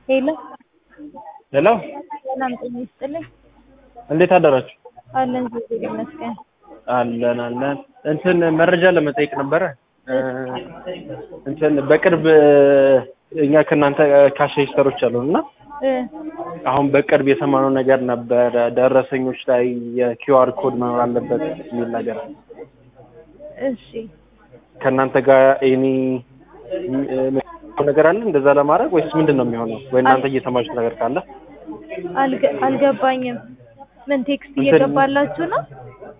ሄሎ ሄሎ ሰላም ጤና ይስጥልኝ። እንዴት አደራችሁ? አለን እግዚአብሔር ይመስገን። አለን አለን። እንትን መረጃ ለመጠየቅ ነበረ። እንትን በቅርብ እኛ ከእናንተ ካሽ ሬጅስተሮች አሉን እና እ አሁን በቅርብ የሰማነው ነገር ነበረ ደረሰኞች ላይ የኪውአር ኮድ መኖር አለበት የሚል ነገር እሺ ከእናንተ ጋር ኤኒ ነገር አለ እንደዛ ለማድረግ ወይስ ምንድን ነው የሚሆነው? ወይ እናንተ እየሰማችሁት ነገር ካለ አልገ- አልገባኝም። ምን ቴክስት እንትን- እየገባላችሁ ነው?